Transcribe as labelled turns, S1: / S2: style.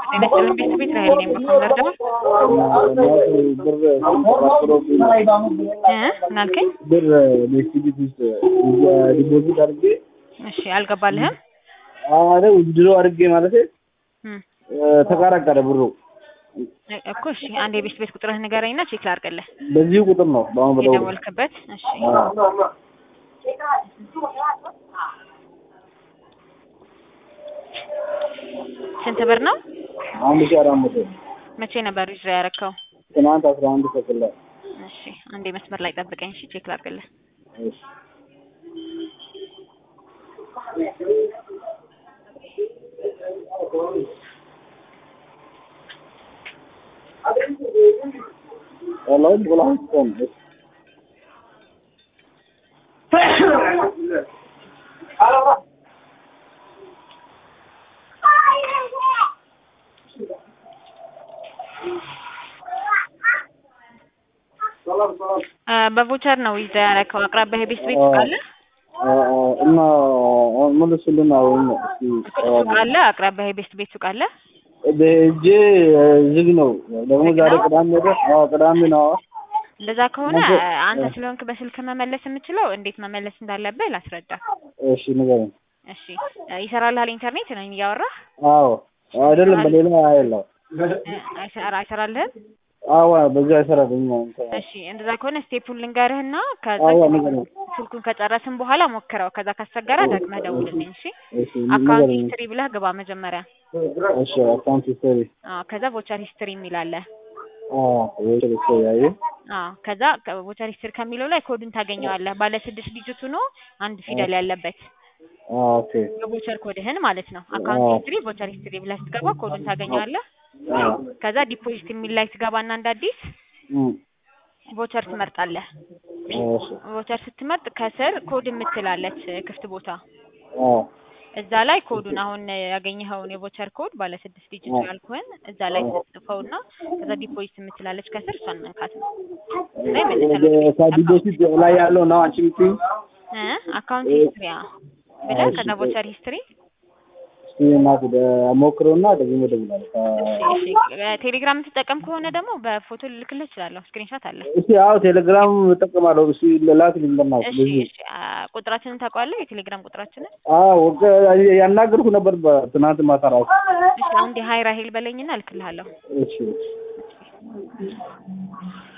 S1: ጤና ይስጥልን ቤት ቤት ራሄል ነኝ በኮምቦልቻ
S2: ብር
S1: እ ምን አልከኝ?
S2: ብር በኤክስቢት ውስጥ ዲፖዚት አድርጌ
S1: እሺ አልገባልህም?
S2: አረ ውድድሮ አድርጌ ማለት
S1: እም
S2: ተቃራቀረ ብሩ።
S1: እኮ እሺ አንድ የቤት ቤት ቁጥርህ ንገረኝና ቼክ ላድርግልህ።
S2: በዚሁ ቁጥር ነው በአሁን በደውል
S1: የደወልክበት? እሺ ስንት ብር ነው?
S2: አንድ ሺህ አራት መቶ
S1: መቼ ነበር ዊዝድሮ ያደረከው?
S2: ትናንት አስራ አንድ ሰክል ላይ
S1: እሺ አንዴ መስመር ላይ ጠብቀኝ። እሺ ቼክ ላድርግልህ።
S2: እሺ Hello, Bulan.
S1: እ በቮቸር ነው ዊዝድሮ ያደረከው። አቅራቢያ የቤት ቤት ሱቅ አለ?
S2: እና መልሱልን አሁን እስኪ
S1: ሱቅ አለ? አቅራቢያ የቤት ቤት ሱቅ አለ?
S2: በእጄ ዝግ ነው። ደግሞ ዛሬ ቅዳሜ አይደል? አዎ ቅዳሜ ነው።
S1: እንደዛ ከሆነ
S2: ነገ-
S1: አንተ ስለሆንክ በስልክ መመለስ የምችለው እንዴት መመለስ እንዳለብህ ላስረዳ።
S2: እሺ ንገረኝ።
S1: እሺ እ ይሰራልሃል ኢንተርኔት ነው እያወራህ?
S2: አዎ አይደለም በሌላ አይደለም።
S1: እ አይሰራ አይሰራልህም?
S2: አዎ በዚህ አይሰራልኝ።
S1: እሺ እንደዛ ከሆነ ስቴፑን ልንገርህና ከዛ
S2: አዎ ንገረኝ።
S1: ስልኩን ከጨረስን በኋላ ሞክረው። ከዛ ካስቸገረ ደግመህ ደውልልኝ። እሺ
S2: እሺ
S1: አካውንት
S2: ንገረኝ።
S1: ሂስትሪ ብለህ ግባ መጀመሪያ።
S2: እሺ አካውንት ሂስቶሪ
S1: አዎ ከዛ ቮቸር ሂስትሪ የሚል አለ።
S2: አዎ ወይ ልክ ያይ
S1: አዎ ከዛ ቮቸር ሂስትሪ ከሚለው ላይ ኮዱን ታገኘዋለህ። ባለ ስድስት ዲጂት ሆኖ አንድ ፊደል ያለበት
S2: አዎ ኦኬ
S1: የቮቸር ኮድህን ማለት ነው። አካውንት
S2: አዎ።
S1: ሂስትሪ ቮቸር ሂስትሪ ብለህ ስትገባ ኮዱን ታገኘዋለህ።
S2: አዎ
S1: ከዛ ዲፖዚት የሚል ላይ ትገባና እንደ አዲስ
S2: እም
S1: ቮቸር ትመርጣለህ።
S2: እሺ
S1: ቮቸር ስትመርጥ ከስር ኮድ የምትላለች ክፍት ቦታ
S2: አዎ
S1: እዛ ላይ ኮዱን አሁን ያገኘኸውን የቮቸር ኮድ ባለ ስድስት ዲጂት ያልኩህን እዛ ላይ ትጽፈውና ከዛ ዲፖዚት የምትላለች ከስር እሷን መንካት ነው። ከዛ ይመልሰልህ
S2: ከዲፖዚት ላይ ያለው ነው አንቺ የምትይው?
S1: እ አካውንት ሂስትሪ ብለህ ከዛ ቮቸር ሂስትሪ
S2: እስኪ እናት ሞክረውና ደግሞ እደውላለሁ።
S1: እሺ እሺ ቴሌግራም የምትጠቀም ከሆነ ደግሞ በፎቶ ልልክልህ እችላለሁ። ስክሪንሾት አለ።
S2: እስኪ አዎ ቴሌግራም እጠቀማለሁ። እስኪ ላክልኝ በእናትህ
S1: እሺ
S2: በዚህ
S1: እሺ አ፣ ቁጥራችንን ታውቀዋለህ? የቴሌግራም ቁጥራችንን?
S2: አዎ ወገ- ያናገርኩ ነበር በትናንት ማታ ራሱ።
S1: እሺ አንዴ ሀይ ራሄል በለኝና እልክልሃለሁ።
S2: እሺ